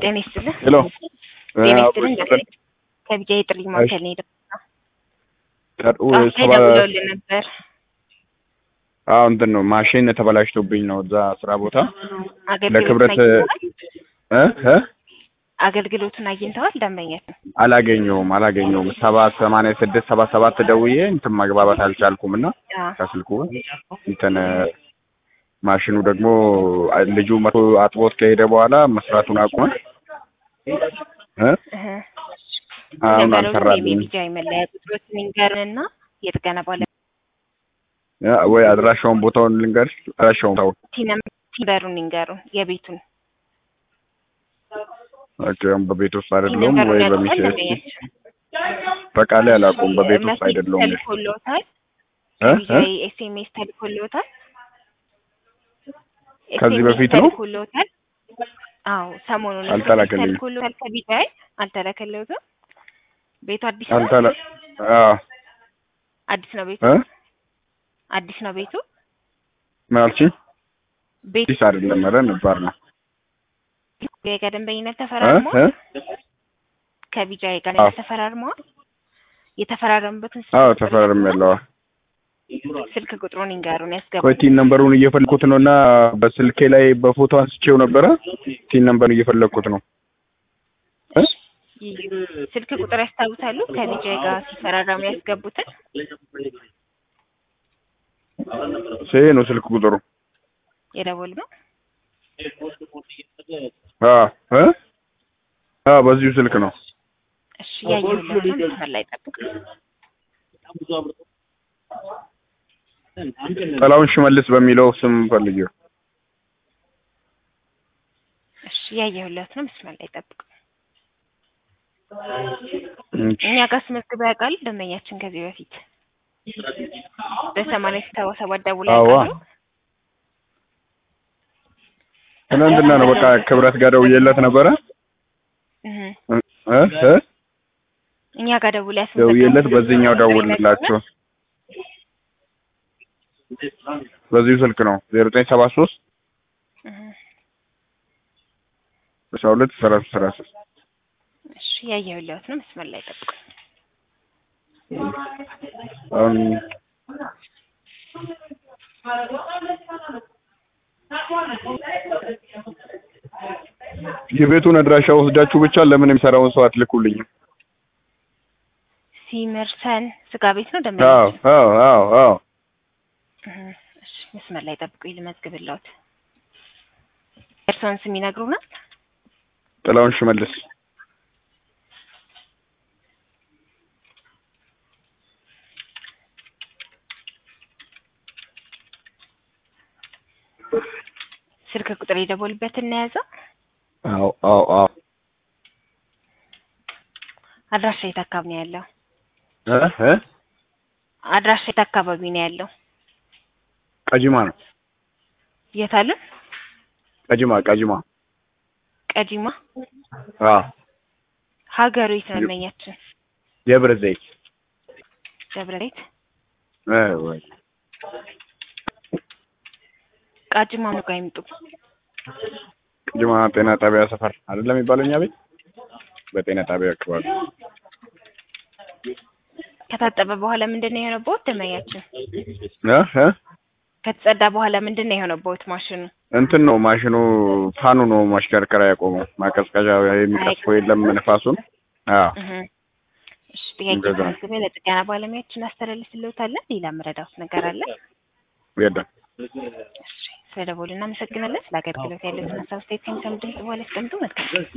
ጤና ይስጥልኝ። ሄሎ ጤና ይስጥልኝ። ከቢጃ የጥሪ ማዕከል ነው የደወልኩት። ቀርኡ ጠዋት ላይ ሰባ ደውለውልን ነበር። አዎ እንትን ነው ማሽን ተበላሽቶብኝ ነው እዛ ስራ ቦታ አገልግሎቱን ለክብረት አግኝተዋል? እ እ አገልግሎቱን አግኝተዋል? ደንበኛችን አላገኘውም አላገኘውም ሰባ ሰማንያ ስድስት ሰባ ሰባት ደውዬ እንትን መግባባት አልቻልኩም እና አዎ። ከስልኩ እንትን ማሽኑ ደግሞ ልጁ መቶ አጥቦት ከሄደ በኋላ መስራቱን አቁመ እ እህ። አሁን ነገሩን አልሰራልኝም የቢጃ መለያ ቁጥሮችን ይንገሩንና የጥገና ባለ ያ ወይ አድራሻውን ቦታውን ልንገርሽ አድራሻውን ታው ቲምበሩን ይንገሩን የቤቱን ኦኬ በቤት ውስጥ አይደለሁም ቲምበሩን ወይ ያውቁታል በሚስ ደንበኛችን? በቃላይ አላውቀውም በቤት ውስጥ መሴጅ አይደለሁም ተልኮልዎታል? እ ከቢጃ እ ኤስኤምኤስ ተልኮልዎታል? ከዚህ SMS በፊት ነው? ተልኮልዎታል? አዎ ሰሞኑን አልተላከልኝም። ተልኮልዎታል ከቢጃ አልተላከልዎትም? ቤቱ አዲስ ነው? አልተላ አዎ አዲስ ነው ቤቱ? እ አዲስ ነው ቤቱ? ምን አልሽኝ? ቤቱ አዲስ አይደለም ኧረ ነባር ነው ከደንበኝነት እ ተፈራርመዋል? እ ከቢጃይ ጋር አዎ። ተፈራርመዋል? የተፈራረሙበትን ስልክ አዎ ቁጥር ተፈራርም ያለው ስልክ ቁጥሩን ይንገሩን ያስገቡ። ቆይ ቲን ነምበሩን እየፈለኩት ነው እና በስልኬ ላይ በፎቶ አንስቼው ነበረ ቲን ነምበሩን እየፈለኩት ነው እ ስልክ ቁጥር ያስታውሳሉ? ከቢጃይ ጋር ሲፈራረሙ ያስገቡትን ይሄ ነው ስልክ ቁጥሩ የደወል ነው። አዎ እ አዎ በዚሁ ስልክ ነው እሺ ያየሁለት ነው። መስመር ላይ ጠብቅ። ጥላውን ሽመልስ በሚለው ስም ፈልጊው እሺ ያየሁለት ነው። መስመር ላይ ጠብቅ። እሺ። እኛ ጋር አስመዝግበው ያውቃሉ? ደንበኛችን ከዚህ በፊት በሰማንያ ሰባ ሰባት ደውለው አዋ ያውቃሉ? ትናንትና ነው በቃ ክብረት ጋር ደውዬለት ነበረ እህ እ እ እኛ ጋር ደውለው ያስመዘገቡት ደውዬለት በዚህኛው ደውልላቸው በዚሁ ስልክ ነው ዜሮ ዘጠኝ ሰባ ሶስት እህ አስራ ሁለት ሰላሳ ሰላሳ እሺ ያየሁለት ነው። መስመር ላይ ጠብቅ። አሁን የቤቱን አድራሻ ወስዳችሁ ብቻ ለምን የሚሰራውን ሰው አትልኩልኝም? ሲመርሰን ስጋ ቤት ነው አዎ ደንበኛችን። አዎ አዎ አዎ እህ እሺ መስመር ላይ ጠብቁኝ ልመዝግብልዎት። እርስዎን ስም ይነግሩናል? ጥላውን ሽመልስ ስልክ ቁጥር የደወሉበትን ነው የያዘው? አዎ አዎ አዎ አድራሻ የት አካባቢ ነው ያለው? እ እ አድራሻ የት አካባቢ ነው ያለው? ቀጂማ ነው የት አለ? ቀጂማ ቀጂማ ቀጂማ። አዎ ሀገሩ የት ነው ደንበኛችን? የብር ዘይት ደብረ ዘይት። እ ወይ ቃጂማ ነው ጋር ይምጡ። ቀጂማ ጤና ጣቢያ ሰፈር አይደለም የሚባለው እኛ ቤት በጤና ጣቢያ አካባቢ ከታጠበ በኋላ ምንድን ነው የሆነበት ደንበኛችን? እ እ ከተጸዳ በኋላ ምንድን ነው የሆነበት ማሽኑ? እንትን ነው ማሽኑ ፋኑ ነው ማሽከርከሪያ ያቆመው ማቀዝቀዣ የሚቀስፈው የለም ንፋሱን አዎ እህ እሺ ጥያቄ እንደዛ። ተመዝግቤ ለጥገና ባለሙያዎችን አስተላልፍልዎታለን። ሌላ መረዳት ነገር አለ? የለም እሺ ስለደወሉ እናመሰግናለን። ስለ አገልግሎት ያለውን ሀሳብ አስተያየት ከሚሰሙ ድምጽ በኋላ ያስቀምጡ። መልካም